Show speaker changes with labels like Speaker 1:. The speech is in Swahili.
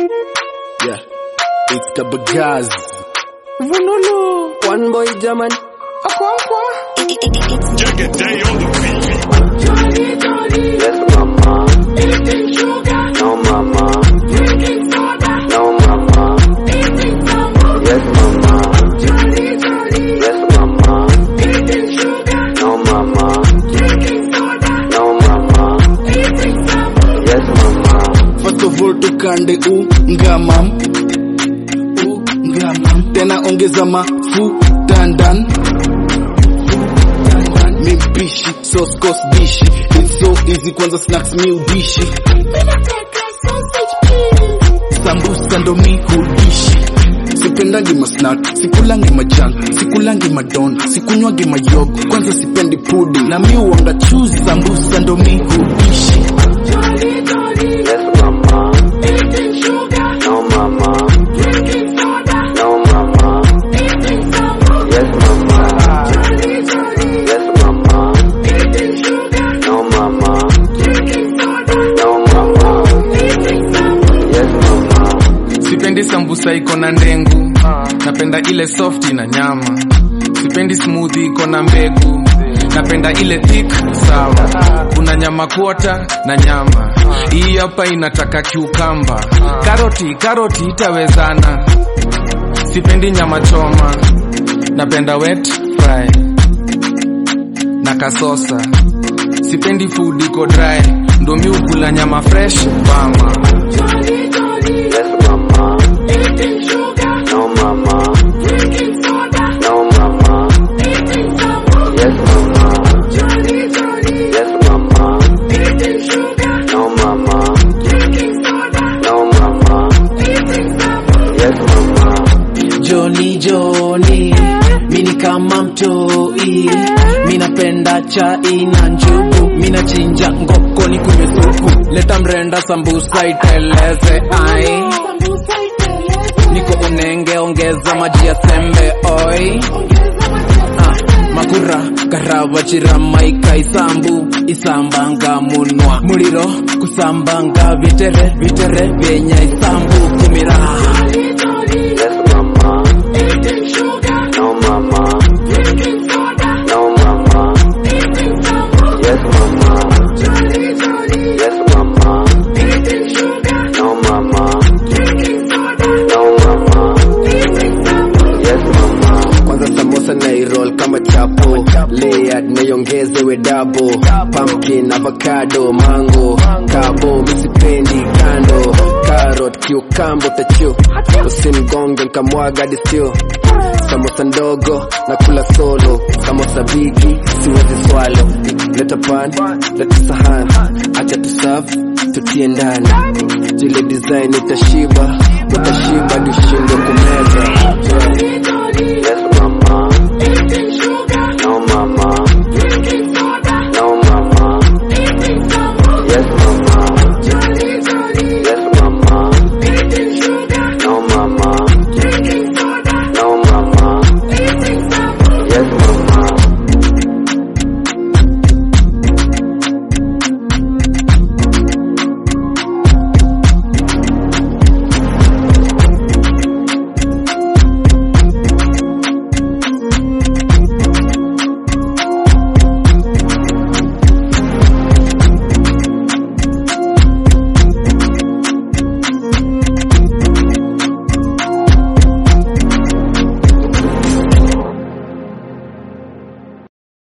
Speaker 1: Yeah, it's Kabagaz.
Speaker 2: Vunulu.
Speaker 3: One boy German.
Speaker 2: Akwankwa.
Speaker 4: Jagged day on the beat.
Speaker 2: Jolly, jolly.
Speaker 3: Yes, mama.
Speaker 2: Eating sugar.
Speaker 3: No, mama.
Speaker 2: Drinking soda.
Speaker 3: No, mama.
Speaker 2: Eating sambal.
Speaker 3: Yes, mama.
Speaker 2: Jolly, jolly.
Speaker 3: Yes, mama.
Speaker 2: Eating sugar.
Speaker 3: No, mama.
Speaker 2: Drinking soda.
Speaker 3: No, mama.
Speaker 2: Eating sambal.
Speaker 3: Yes, mama.
Speaker 1: First of all tukande ungamam ungamam tena ongeza mafuta ndani mi mpishi sauce course dishi it's so easy kwanza snacks mi udishi
Speaker 2: Ninataka sausage peel.
Speaker 1: sambusa ndo mi hudishi sipendangi masnack sikulangi majan sikulangi madon sikunywangi mayogo kwanza sipendi pudi na mi uanga chuzi sambusa ndo mi hudishi
Speaker 2: Jolly, jolly.
Speaker 3: Yes, mama.
Speaker 2: Eating sugar.
Speaker 3: No, mama.
Speaker 2: Drinking soda.
Speaker 3: No, mama.
Speaker 2: Eating sambal.
Speaker 3: Yes, mama.
Speaker 2: Jolly, jolly.
Speaker 3: Yes, mama.
Speaker 2: Eating sugar.
Speaker 3: No, mama.
Speaker 2: Drinking soda.
Speaker 3: No, mama.
Speaker 2: Eating sambal.
Speaker 3: Yes, mama.
Speaker 5: sipendi sambusa iko na ndengu napenda ile soft na nyama sipendi smoothie iko na mbegu napenda ile thick sawa kuna nyama kuota na nyama hii hapa inataka kiukamba karoti karoti itawezana sipendi nyama choma napenda wet fry na kasosa sipendi food iko dry ndo mi ukula nyama fresh mama
Speaker 2: Jolly, jolly.
Speaker 3: Yes, mama.
Speaker 2: Eating sugar.
Speaker 3: No, mama.
Speaker 2: Drinking soda.
Speaker 3: No, mama.
Speaker 2: Eating sambal.
Speaker 3: Yes, mama.
Speaker 2: Jolly, jolly.
Speaker 3: Yes, mama.
Speaker 2: Eating sugar.
Speaker 3: No, mama.
Speaker 2: Drinking soda.
Speaker 3: No, mama.
Speaker 2: Eating sambal.
Speaker 3: Yes, mama.
Speaker 6: Joni Joni, mini kama mtoi, minapenda chai na njugu, minachinja ngoko ni kunywe supu, leta mrenda sambusa iteleze ai,
Speaker 2: Sambusa iteleze.
Speaker 6: niko unenge ongeza maji ya sembe oi,
Speaker 2: Ongeza maji ya
Speaker 6: ah,
Speaker 2: sembe.
Speaker 6: makura karava chirama ikaisambu isambanga munwa muliro kusambanga vitere vitere vyenya isambu kumira
Speaker 2: Jolly, jolly.
Speaker 3: Yes, mama.
Speaker 2: Eating sugar.
Speaker 3: No, mama.
Speaker 2: Drinking soda.
Speaker 3: No, mama.
Speaker 2: Eating sambal.
Speaker 3: Yes, mama.
Speaker 2: Jolly, jolly.
Speaker 3: Yes, mama.
Speaker 2: Eating sugar.
Speaker 3: No, mama.
Speaker 2: Drinking soda.
Speaker 3: No, mama.
Speaker 2: Eating sambal.
Speaker 3: Yes, mama. Kwanza samosa na iroll kama chapo layered naiongezewe dabo pumpkin avocado mango kabo misipendi kando carrot kiukambo tachu usimgonge nkamwaga disio samosa ndogo na kula solo samosa bigi siwezi swalo leta pan leta sahan acha tusav tutie ndani jile design utashiba utashiba dushindwe kumeza
Speaker 2: Jolly, jolly.